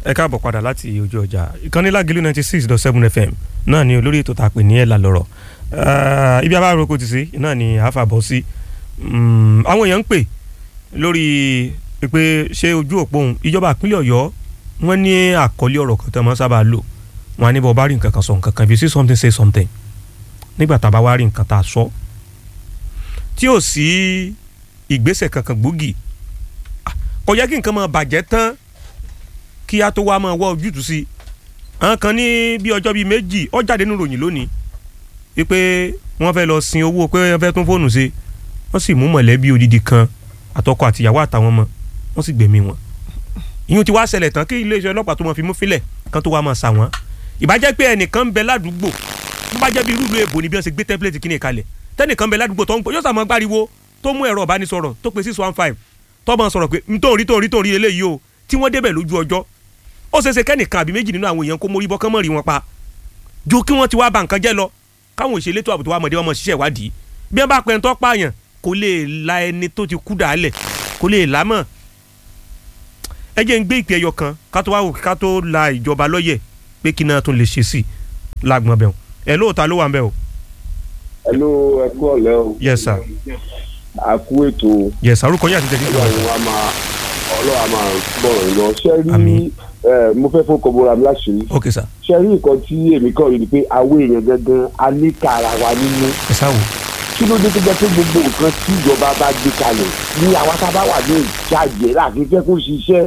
ẹ káàbọ̀ padà láti ojú ọjà ìkànnì lágìlú ninety six dot seven fm náà ni olórí ètò tá a pè ní ẹ̀là lọ́rọ̀ ibi abáròkọ ti sí náà ni àáfà bọ́ sí àwọn èèyàn ń pè lórí pé ṣé ojú òpó òun ìjọba ìpínlẹ̀ ọ̀yọ́ wọ́n ní àkọlé ọ̀rọ̀ kan tó máa sábà lò wọ́n á ní bọ́ bá rí nǹkan kan sọ nǹkan kan if you see something say something nígbà tá a bá wá rí nǹkan tá a sọ tí ò sí ìgbésẹ̀ kankan gbòógì kò yẹ kí nǹkan máa bàjẹ́ tán kí a tó wá máa wá ojútùú sí àwọn kan ní bí ọjọ́ bíi méjì ó jáde nínú ròyìn lónìí wípé wọ́n fẹ́ lọ sin owó pé wọ́n fẹ́ tún fóònù ṣe wọ́n sì mú mọ̀lẹ́bí odidi kan àtọkọ àtìyàwó àtàwọn ọmọ wọ́n sì gbẹ̀mí wọn ìyún ti wá ṣẹlẹ̀ tán kí iléeṣẹ́ ọlọ́pàá tó máa fi mú filẹ̀ kan tó wá máa sà wọ́n ìbájẹ́ pé ẹnìkan ń bẹ ládùúgbò tó bá jẹ́ bí irú ìlú èbò ni bí wọ́n ṣe gbé tẹ́pílẹ̀tì kíni kalẹ̀ tẹ́nìkan ń bẹ ládùúgbò tó ń gbọ́ yóò sàmọ́ gbáriwo tó mú ẹ̀rọ ìbánisọ̀rọ̀ tó pe six one five tó máa sọ̀rọ̀ pé nítorí torí torí eléyìí o tí wọ́n débẹ̀ lójú ọjọ́ ó ṣeéṣe kẹ́nìkan àbí méjì nínú àwọn èèyàn kó mórí bọ́ kán mọ̀ rí wọn pa ju kí wọ́n ti wá ba nǹkan jẹ́ lọ káwọn òṣèlétò àbùtò wa mọ̀dé wọn mọ̀ ṣiṣẹ́ ìwádìí bí wọ́n bá pẹ́ ń tọ́ pààyàn kò lè la ẹni tó ti kú dàálẹ̀ kò lè là mọ̀ ẹ jẹ́ ń gbé ìpè ẹyọ kan ká tó wá wò ká tó la ìjọba lọ́yẹ̀ pé kí náà tún lè ṣe sí lágbọ̀n bẹ̀ ẹ lóòótá ló wà ń bẹ̀ o. ẹ ló ẹ kú ọ̀lẹ́ o. yes sir. a kú ètò. yes sir orúkọ yín àti tẹ̀sí ìjọba. ọlọ́run wa máa ọlọ́run a máa bọ̀rọ̀ lọ ṣe rí Àmín. ẹ mo fẹ́ fún kọ́bọ̀rọ̀ mi láṣìírí ok sir ṣe rí nǹkan tí èmi kàn rí ni pé àwọn èèyàn gangan a ní ká ara wa nínú ẹ sáwò. kí ló dé tó jẹ́ pé gbogbo nǹkan tí ìjọba bá gbé kalẹ̀ ní àwa tá a bá wà ní ìjáde láti fẹ́ kó ṣiṣẹ́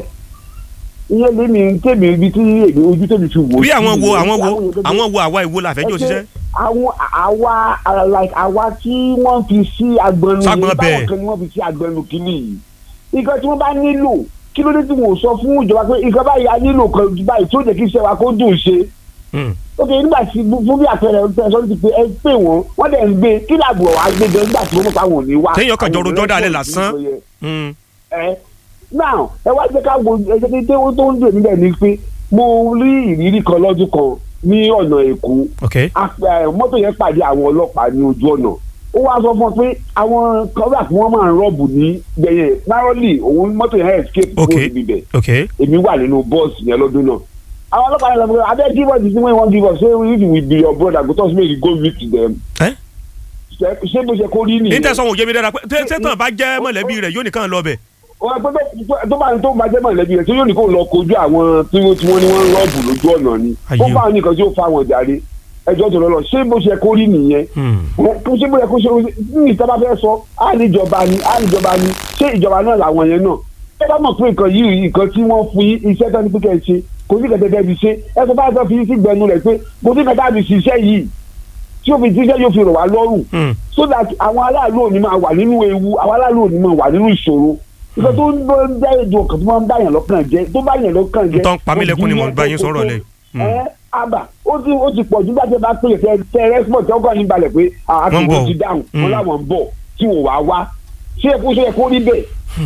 ìyẹn lèmi tèmi ibi tí èmi ojú tèmi fi wò bí sí àwọn wo nìyẹn. àwọn wo èèyàn gangan- àwọn wo àwa ìwo làfẹ́jọ́ ṣiṣẹ́. àwọn àwa uh, like àwa tí wọ́n fi sí agbọnnu Ságbọn yìí bẹ́ẹ̀. báwọn kan ni wọ́n fi sí agbọnnu kìíní yìí nǹkan tí wọ́n bá nílò kí ló dé tí wọ́n sọ fún ìjọba pé nǹkan báyìí a nílò kan báyìí tó jẹ́ kí iṣẹ́ wa kó dùn ṣe Hmm. ok nígbà tí fún bí àpẹẹrẹ ọ̀sẹ̀ sọ́dún ti pé ẹ pè wọ́n wọ́n dẹ̀ ń gbé kí làbọ̀ wá gbé gan nígbà tí wọ́n mọ̀ pé àwọn ò ní wá. Téèyàn kàn jọ Àwọn ò rojọ́ dálẹ̀ response lásán. tó yẹ Hmm. ẹ now ẹ wá jẹ́ ká wo ẹjẹ pé tó tó ń dè níbẹ̀ ni pé mo rí ìrírí kan lọ́dún kan ní ọ̀nà èkó ok Ap- ẹ, mọ́tò yẹn pàdé àwọn ọlọ́pàá ní ojú ọ̀nà ó wá sọ fún ọ pé àwọn kọ́ńtà tí wọ́n máa ń rọ́ọ̀bù ní gbẹ̀yẹ̀ narrowly òun mọ́tò yẹn escape Ok. kúrò níbi bẹ̀ ok èmi wà nínú bọ́ọ̀sì yẹn lọ́dún náà àwọn ọlọ́pàá yẹn lọ fún mi abẹ́ give us the thing wey you wan give us say if we be your brother go talk say make you go meet them ẹ Ṣé- ṣé bó ṣe kó rí ní nìyẹn tẹ̀sán òye mi dára pé tẹ́- tẹ́tàn bá jẹ́ mọ̀lẹ́bí rẹ̀ yóò nìkan lọ bẹ̀. wọ́n pẹ́ tó- tó bá tó bá jẹ́ mọ̀lẹ́bí rẹ̀ tí yóò ní kó lọ kojú àwọn tí wọ́n tí wọ́n ní wọ́n ń rọ́ọ̀bù lójú ọ̀nà ni Ayé ó o. bá àwọn nìkan tí ó fa àwọn jàre ẹjọ́ tó lọ lọ ṣé bó ṣe kó rí nìyẹn Hmm. kó ṣe bóyá kó ṣe ní ìjọba fẹ́ sọ á ní ìjọba ni á ní ìjọba ni ṣé ìjọba náà làwọn yẹn náà ẹ bá mọ̀ pé nǹkan yìí nǹkan tí wọ́n fún yín iṣẹ́ tó ní pé kẹ́ ẹ ṣe kò sí kẹ̀kẹ́ tẹ́ fi ṣe ẹ sọ bá sọ fi sí gbẹnu rẹ̀ pé kò sí kẹ̀kẹ́ àfi ṣiṣẹ́ yìí tí ó fi ṣiṣẹ́ yóò fi rọ̀ wá lọ́rùn Hmm. so that àwọn aráàlú ò ní máa wà nínú ewu àwọn aráàlú ò ní máa wà nínú ìṣòro nǹkan tó ń bọ́ ń dá èdè ọkàn tó máa ń bá yàn lọ́kàn jẹ́ tó bá yàn lọ́kàn jẹ́ Ntọ́ ń pa mí lẹ́kún ni mo bá yín sọ̀rọ̀ lẹ̀. ẹ àbà ó ti ó ti pọ̀ jù bá tẹ bá pè tẹ tẹ rẹ́sípọ̀tì ọkọ̀ ní balẹ̀ pé Wọ́n ń àtúntò bọ̀. ti dáhùn Mm. wọn làwọn ń bọ̀ tí wò wá wá ṣé ẹ kó ṣe ẹ kó rí bẹ́ẹ̀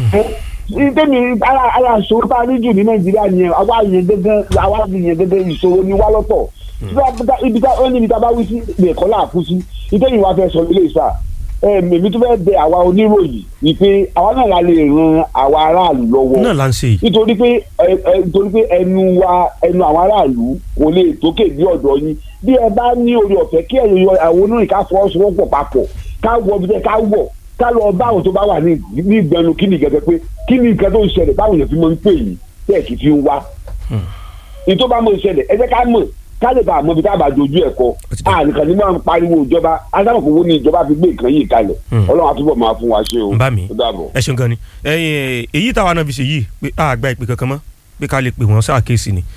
ẹ tẹ́mi ara ara ìṣòro tá a ní jù ní nàìjíríà nìyẹn àwa yẹn gẹ́gẹ́ àwa yẹn gẹ́gẹ́ ìṣòro ni wá lọ́tọ̀ ibi tá ó ní ibi tá a bá wí sí ibẹ̀ kọ́ là á kú sí ìtẹ́yìn wa fẹ́ sọ ilé ìsà èmi tó fẹ́ bẹ àwa oníròyìn ni pé àwa náà la lè ran àwa aráàlú lọ́wọ́ náà là ń ṣe yìí. nítorí pé ẹ ẹ nítorí pé ẹnu wa ẹnu àwọn aráàlú kò lè tókè bí ọ̀dọ̀ yín bí ẹ bá ní orí ọ̀fẹ́ kí ẹ̀yin yọ àwọn onírìn ká fọwọ́sowọ́pọ̀ papọ̀ ká wọ bí ká wọ̀ ká lọ bá àwọn tó bá wà ní ní ìgbẹ́nu kí ni gẹ́gẹ́ pé kí ni nǹkan tó ń ṣẹlẹ̀ báwọn èèyàn fi máa ń pè yín tẹ̀ kí fi ń wá. ní tó bá mọ̀ ń ṣẹlẹ̀ ẹ jẹ́ ká mọ̀ ká lè bá àmọ́ bí ká bá dojú ẹ̀ kọ ti dà. àníkàn ní máa ń pariwo ìjọba adámọ̀kòwò ni ìjọba fi gbé nǹkan yìí kalẹ̀ Hmm. ọlọ́run àtúbọ̀ máa fún wa ṣe o ń bá mi ó dàbọ̀. ẹ ṣeun gan ni ẹyin èyí táwa náà fi ṣe yìí pé a gba ìpè kankan mọ́ pé ká lè pè wọ́n sáà kéèsì ni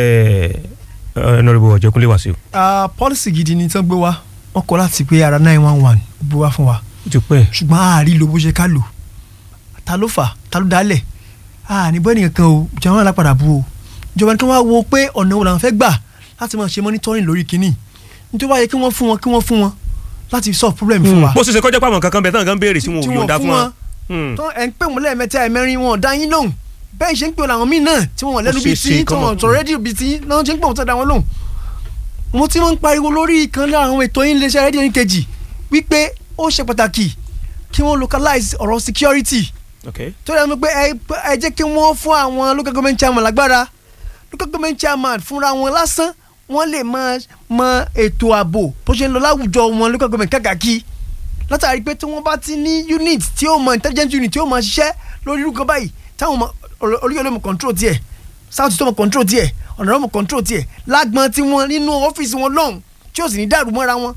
ẹnìrìbò ọ̀jẹ̀kúnlé wá sí o. Ah, pọ́lísì gidi ni tán gbé wá wọ́n kọ́ láti pé ara nine one one gbé wá fún wa ó ti pẹ́ ṣùgbọ́n àárí lo bó ṣe ká lò ta ló fà ta ló dálẹ̀ àní bọ́ ẹnìkan kan o ìjọba náà lápadà bu o ìjọba ní kí wọ́n wo pé ọ̀nà wo làwọn fẹ́ gbà láti máa ṣe monitoring lórí kínní nítorí wáyé kí wọ́n fún wọn kí wọ́n fún wọn láti solve problem fún wa bó ṣe ṣe kọjá pàmò kankan bẹ̀ tán kan béèrè tí wọn ò tí yọ̀ǹda fún wa. Hmm. tó ẹ̀ ń pè wọ́n lẹ́ẹ̀mẹ́ta ẹ̀mẹ́rin wọn ò dá yín lóhùn bẹ́ẹ̀ ṣe ń pè wọ́n làwọn míì náà tí wọ́n lẹ́nu Ó bíi ṣeé ṣe tí tí kọ́mọ- wọ́n sọ rédíò bíi tí náà ṣe ń pè wọ́n tó dá wọn lóhùn. mo ti máa ń pariwo lórí ìkan lára àwọn ètò yín iléeṣẹ́ rédíò yín kejì wípé ó ṣe pàtàkì kí wọ́n localize ọ̀rọ̀ security ok tó yẹ pé ẹ ẹ jẹ́ kí wọ́n fún àwọn local government chairman lágbára local government chairman fúnra wọn lásán wọ́n lè máa mọ ètò ààbò bó ṣe ń lọ láwùjọ wọn local government kákàkí látàrí pé tí wọ́n bá ti ní unit tí ó mọ intelligence unit tí ó mọ ṣiṣẹ́ lórí irú kan báyìí táwọn olóyè ló mọ control tiẹ̀ south tó mọ control tiẹ̀ ọ̀nà ló mọ control tiẹ̀ lágbọ́n tí wọ́n nínú ọ́fíìsì wọn lọ́hùn tí ó sì ní dàrú mọ́ra wọn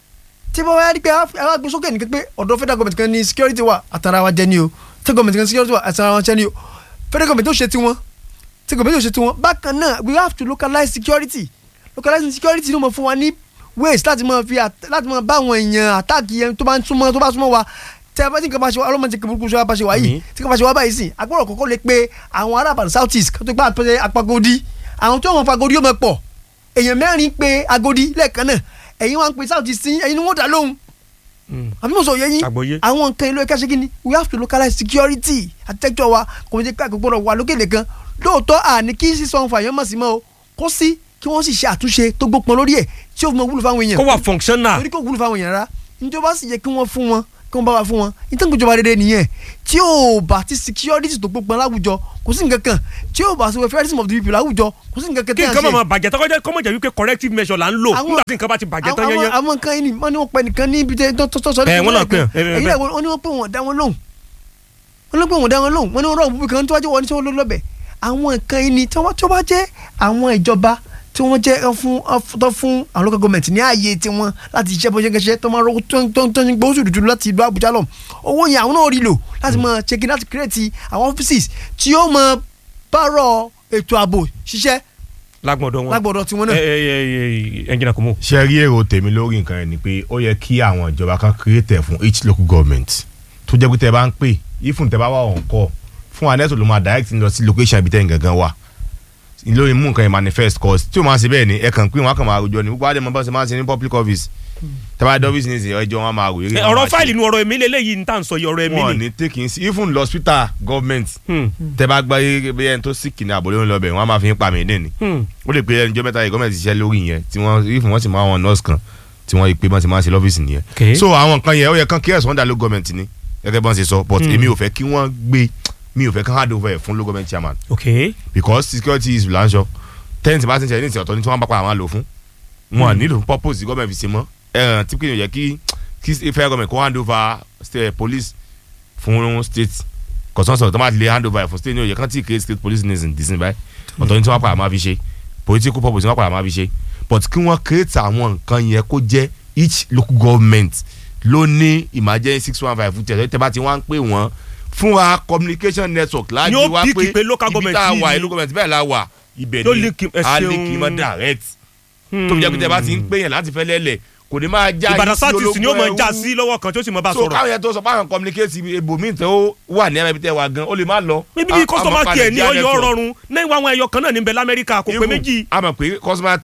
tí wọ́n wá rí pé àwọn agbésókè nìkan pé ọ̀dọ̀ federal government kan ní security wa àtàrà wa jẹ́ ni o state government kan ní security wa àtàrà wa jẹ́ ni o federal government tó ṣe tiwọn state government tó ṣe tiwọn bákan náà we have to localize security localizing security ló mọ fún wa ní ways láti mọ fi láti mọ bá àwọn èèyàn àtàkì yẹn tó bá ń súnmọ́ tó bá súnmọ́ wa tẹ ẹ bá tí nǹkan bá ṣe wá ọlọ́mọ tí nǹkan burúkú ṣe wá bá ṣe wá yìí tí nǹkan bá ṣe wá báyìí sìn agbọ́dọ̀ kọ́kọ́ lè pe àwọn ará àbàdàn south east kó tó gbà pé apagodi àwọn tó wọn fa agodi yóò mọ pọ̀ èèyàn mẹ́rin pe agodi lẹ́ẹ̀kan náà ẹ̀yin wọn pe south east ẹ̀yin ni wọ́n dá lóhùn àbí mo sọ yẹ yín àwọn nǹkan ìlú ẹ̀ka ṣe kí ni we have to localize security architecture wa kò ní jẹ́ ká gbọ́dọ̀ wà lókèlè kan lóòótọ́ àní kí sísọ fàyàn mọ̀ sí mọ́ o kó sí kí wọ́n sì ṣe àtúnṣe tó gbópọn lórí ẹ̀ tí ó fi mọ wúlò fáwọn èèyàn. kó wà functional. torí kò wúlò fáwọn èèyàn rárá nítorí bá sì yẹ kí wọ́n fún wọn kí wọ́n bá wa fún wọn nítorí ìjọba rere nìyẹn tí ò bá ti security tó gbópọn láwùjọ kò sí nǹkan kan tí ò bá sí welfareism of the people láwùjọ kò sí nǹkan kan kí nǹkan máa bàjẹ́ tó kọjá kọ́mọ̀jà wípé corrective measure là ń lò nígbà tí nǹkan bá ti bàjẹ́ tán yẹn yẹn. àwọn nǹkan yìí ni wọ́n ní wọ́n pẹ́ nìkan ní ibi tó tó sọ ẹ wọ́n náà pè é èyí náà wọ́n ní wọ́n pè wọ́n dá wọn lóhùn wọ́n ní wọ́n pè wọ́n dá wọn lóhùn wọ́n ní wọ́n rọ̀ bùbí kan tó wájú wọn ní tí wọ́n lọ lọ́bẹ̀ àwọn nǹkan yìí ni tí wọ́n bá jẹ́ àwọn ìjọba tí wọ́n jẹ́ fún tó fún àwọn local government ní ààyè tiwọn láti ṣiṣẹ́ bó ṣe ń kẹ́ṣẹ́ tó máa rọ́kú tó ń tó ń gbóṣù dúdú láti ìlú Àbújá lọ owó yẹn àwọn náà rí lò láti máa ṣe kí láti create àwọn offices tí ó máa bárọ̀ ètò ààbò ṣiṣẹ́ lágbọ̀dọ̀ wọn lágbọ̀dọ̀ tiwọn náà. ẹ ẹ ẹ ẹnjìnà kò mú. ṣe rí èrò tèmi lórí nǹkan yẹn ni pé ó yẹ kí àwọn ìjọba kan create fún each local government tó jẹ́ pé tẹ́ bá ń pè ifun tẹ́ bá wà on call fún anẹ́tò ló máa direct lọ sí location ibi tẹ́yìn gangan wà lórí mú nǹkan yẹn manifest cause tí o máa ṣe bẹ́ẹ̀ ni ẹ kàn pé wọn á kàn máa rojọ́ ni gbogbo àdèmọ́ bá ṣe máa ṣe ní public office tẹ́bá dé ọ́fíìsì ní ìsìn ẹjọ́ wọn máa ròyìn. ọ̀rọ̀ fáìlì nu ọ̀rọ̀ èmi lélẹ́yìí ní tà ń sọ yìí ọ̀rọ̀ èmi ni. wọn ní taking sí even lọ hospital government tẹ́ bá gbá bí ẹni tó sick ní àbòlé ńlọ bẹ̀ wọ́n á máa fi ń pa mí dín ni. ó lè pe ẹni jọ́ mẹ́ta yìí gọ́ọ̀mẹ̀ntì ṣiṣẹ́ lórí yẹn tí wọ́n even wọ́n sì máa wọn nurse kan tí wọ́n pe bọ́n ti máa ṣe lọ́fíìsì nìyẹn. so àwọn nǹkan yẹn ó yẹ kán kí ẹ̀sán dá ló gọ́ọ̀mẹ̀ntì ni gẹ́gẹ́ bọ́n ṣe sọ but èmi ò fẹ́ kí wọ́n gbé mi ò fẹ́ kán hand over ẹ̀ fún local government chairman. okay. because security is lanṣọ tent bá ti ń ṣe ní ìsìn ọ̀tọ̀ ní tí wọ́n bá pa àwọn lò fún wọn nílò purpose gọ́ọ̀mẹ̀ntì fi ṣe mọ́ ẹ̀ràn tí kìnìún yẹ kí kí federal government kó hand over state police fún state kọ̀sánṣọ̀ tó máa lè hand over fún state ní òye kan tí create state police nation dísìn báyìí ọ̀tọ̀ ní tí wọ́n pa àmọ́ fi ṣe political purpose ní wọ́n pa àmọ́ fi ṣe but kí wọ́n create àwọn nǹkan yẹn kó jẹ́ each local government ló ní emergency six one five tẹ̀ tẹ́ bá ti wá ń pè wọ́n fún wa communication network láti wá pé ibi tá a wà local government bẹ́ẹ̀ la wà ibẹ̀ ni a lè kí n mọ́ direct tó fi jẹ́ pé tẹ́ bá ti ń pè yàn láti fẹ́ lẹ́lẹ̀ kò ní máa já ìbàdàn sátìsì ni ó máa já sí lọ́wọ́ kan tí ó sì máa bá sọ̀rọ̀. so káwọn yẹn tó sọ fáwọn communicate ibòmíì tó wà ní ẹ̀rọ ibi tẹ́ wà gan ó lè má lọ. níbi ní customer care ní ọyọ rọrùn náà ìwà àwọn ẹyọ kan náà níbẹ̀ lamẹ́ríkà kò pé méjì. a mọ̀ pé customer